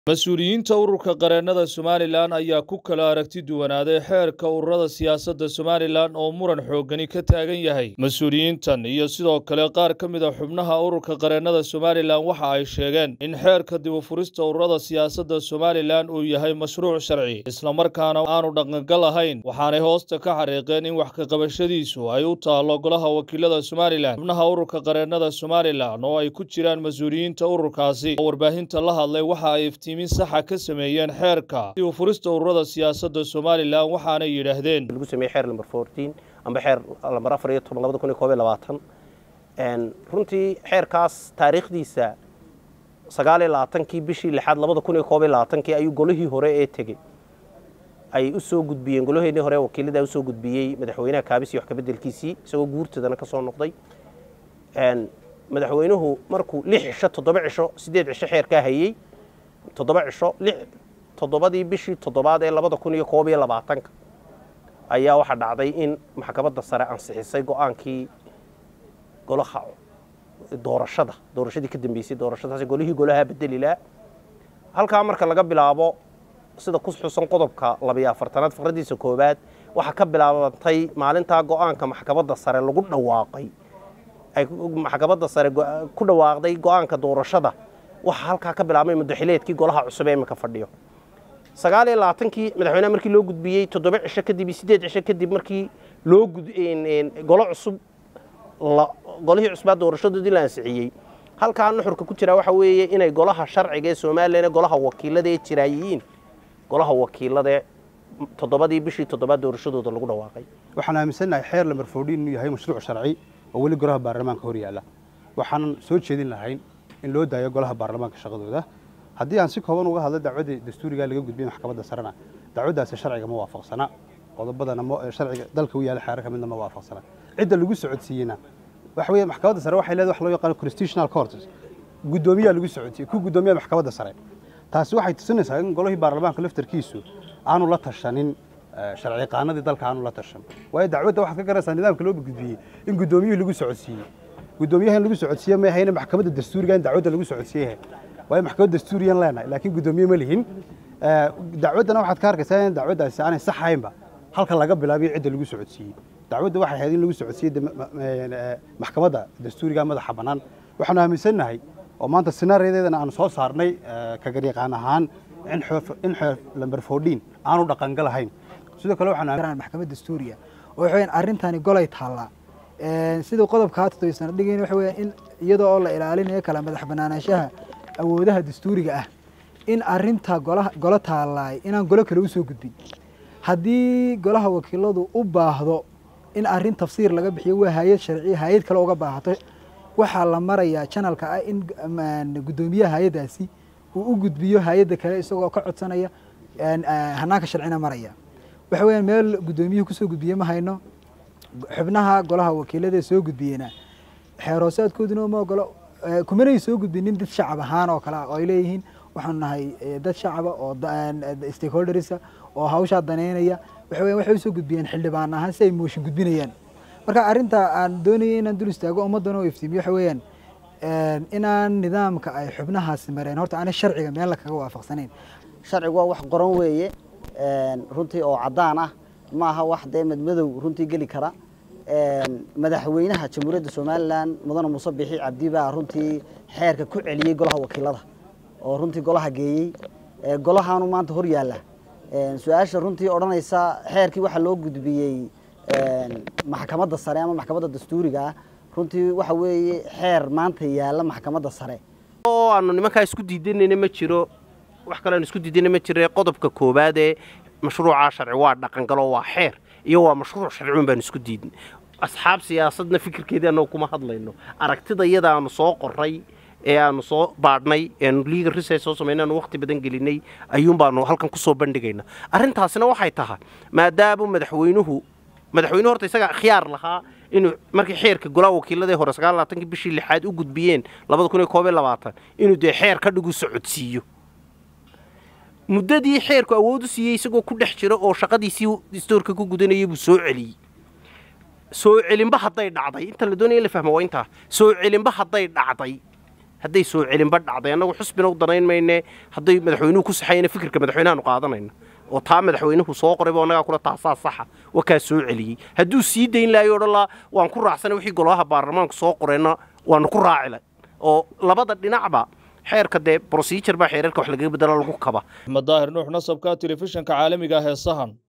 mas-uuliyiinta ururka qareennada somalilan ayaa ku kala aragti duwanaaday xeerka ururada siyaasadda somalilan oo muran xooggani ka taagan yahay mas-uuliyiintan iyo sidoo kale qaar ka mid a xubnaha ururka qareennada somalilan waxa ay sheegeen in xeerka dibufurista ururada siyaasadda somalilan uu yahay mashruuc sharci islamarkaana aanu dhaqangal ahayn waxaanay hoosta ka xariiqeen in wax kaqabashadiisu ay u taallo golaha wakiilada somalilan xubnaha ururka qareennada somalilan oo ay ku jiraan mas-uuliyiinta ururkaasi oo warbaahinta la hadlay waxa ay iftiimi saxa ka sameeyeen xeerka dib furista ururada siyaasadda somalilan waxaanay yidhaahdeen lagu sameeyey xeer lamber fourteen amba xeer lamber afar iyo toban labada kun iyo koob iyo labaatan runtii xeerkaas taariikhdiisa sagaal iyo labaatankii bishii lixaad labada kun iyo koob iyo labaatankii ayuu golihii hore ee tegey ay u soo gudbiyeen golaheennii hore wakiilada usoo gudbiyey madaxweynaha kaabis iyo wax kabeddelkiisii isagoo guurtadana ka soo noqday madaxweynuhu markuu lix cisho toddoba cisho siddeed cisho xeerkaa hayey toddoba cisho lix toddobadii bishii toddobaad ee labada kun iyo koob iyo labaatanka ayaa waxaa dhacday in maxkamadda sare ansixisay go-aankii golaha doorashada doorashadii ka dambeysay doorashadaas golihii golaha bedelilaa halkaa marka laga bilaabo sida ku xusan qodobka labiyo afartanaad faqradiisa koowaad waxaa ka bilaabantay maalintaa go-aanka maxkamadda sare lagu dhawaaqay ay maxkamadda sare ku dhawaaqday go-aanka doorashada waxaa halkaa ka bilaabmay mudaxileedkii golaha cusub ee iminka fadhiyo sagaal iyo labaatankii madaxweyneha markii loo gudbiyey toddoba cisho kadib iyo siddeed cisho kadib markii loo golo cusub golihii cusbaa doorashadoodii la ansixiyey halkaa nuxurka ku jira waxa weeye inay golaha sharciga ee somalilan golaha wakiilada ee jiraayihiin golaha wakiiladae toddobadii bishii toddobaad doorashadooda lagu dhawaaqay waxaan aaminsannahay xeer lamber fourdiin inuu yahay mashruuc sharci oo weli golaha baarlamaanka hor yaalla waxaanan soo jeedin lahayn in loo daayo golaha baarlamaanka shaqadooda haddii aan si kooban uga hadlo dacwadii dastuurigaa laga gudbiyey maxkamadda sarena dacwaddaasi sharciga ma waafaqsana qodobadana sharciga dalka u yaalla xeerar ka midna ma waafaqsana cidda lagu socodsiiyeyna waxa weeye maxkamadda sare waxay leedahay wax loo yaqaano constitutional court guddoomiyaa lagu socodsiiyey ku guddoomiyaa maxkamadda sare taasi waxay tusinaysaa in golihii baarlamaanka laftarkiisu aanu la tashanin sharci qaanadii dalka aanu la tashan waayo dacwadda waxaad ka garanaysaa nidaamka loo gudbiyey in guddoomiyuhu lagu socodsiiyey guddoomiyaha in lagu socodsiiye ma ahayna maxkamadda dastuuriga in dacwadda lagu socodsiiyahay waayo maxkamadda dastuuriyan leenahay laakiin guddoomiye ma lihin dacwaddana waxaad ka arkaysaa in dacwaddaasi aanay sax ahaynba halka laga bilaabiyo cidda lagu socodsiiyey dacwadda waxay ahayd in lagu socodsiiyey maxkamadda dastuuriga madaxa bannaan waxaanu aaminsannahay oo maanta sinaariyadeedana aanu soo saarnay kagaryaqaan ahaan in xeer lamber fourdiin aanu dhaqangal ahayn sidoo kale waxaan maxkamad dastuuriya oo waxa weeyaan arrintani golay taallaa siduu qodobkaa todobaysana dhigayn waxa weeyaan in iyadoo oo la ilaalinayo kala madax banaanaanshaha awoodaha dastuuriga ah in arrinta golaha golo taalaay inaan golo kale usoo gudbin haddii golaha wakiiladu u baahdo in arrin tafsiir laga bixiyo waa hay-ad sharciya hay-ad kale uga baahato waxaa la marayaa janalka ah in guddoomiyaha hay-addaasi uu u gudbiyo hay-adda kale isagoo ka codsanaya hanaanka sharcina maraya waxa weeyaan meel guddoomiyuhu kusoo gudbiye ma hayno xubnaha golaha wakiilada soo gudbiyena xeeroosaadkooduna ma ogolo kumanay soo gudbinin dad shacab ahaan oo kale ah oo ay leeyihiin waxaanu nahay dad shacaba oo stakeholdersa oo hawshaa daneynaya waxa weyan waxay usoo gudbiyeen xildhibaan ahaan si ay mooshin gudbinayaan marka arrinta aan doonayay inaan dul istaago ummaddan oo iftiimiyo waxa weeyaan inaan nidaamka ay xubnahaasi mareen horta aanay sharciga meel kaga waafaqsanayn sharcigu waa wax qoran weeye runtii oo caddaan ah ma aha wax dee madmadow runtii geli kara madaxweynaha jamhuuriyadda somalilan mudane muuse bixi cabdi baa runtii xeerka ku celiyey golaha wakiilada oo runtii golaha geeyey golahaanu maanta hor yaalla su-aasha runtii odhanaysa xeerkii waxaa loo gudbiyey maxkamadda sare ama maxkamadda dastuuriga ah runtii waxa weeye xeer maanta yaalla maxkamadda sare oo aanu nimankaa isku diidanayna ma jiro wax kale aanu isku diidana ma jire qodobka koowaad ee mashruucaa sharci waa dhaqangalo waa xeer iyo waa mashruuc sharciun baanu isku diidin asxaab siyaasadna fikirkeedii annagu kuma hadlayno aragtida iyada aanu soo qoray ee aanu soo baadhnay eanu legal research soo samaynay aanu waqti badan gelinay ayuun baanu halkan kusoo bandhigayna arrintaasina waxay tahay maadaama madaxweynuhu madaxweynuhu horta isaga khiyaar lahaa inuu markii xeerka golaha wakiiladii hore sagaal labaatankii bishii lixaad u gudbiyeen labada kun iyo koob iyo labaatan inuu dee xeer ka dhigu socodsiiyo muddadii xeerku awood u siiyey isagoo ku dhex jira oo shaqadiisii istoorka ku gudanayay buu soo celiyey soo celinba hadday dhacday inta la doonaya in la fahmo waa intaa soo celinba hadday dhacday hadday soo celinba dhacday annagu xusbina u danayn mayne hadday madaxweynuhu ku saxayna fikirka madaxweynahaanu qaadanayna oo taa madaxweynuhu soo qorayba annagaa kula taasaa saxa waa kaa soo celiyey hadduu sii dayn lahayo odhan laa waan ku raacsanay wixii golaha baarlamaanku soo qoreenna waanu ku raacila oo labada dhinacba xeerka dee procedure baa xeerarka wax lagaga bedela lagu kaba axmed daahir nuux nasabka telefishinka caalamiga ah ee sahan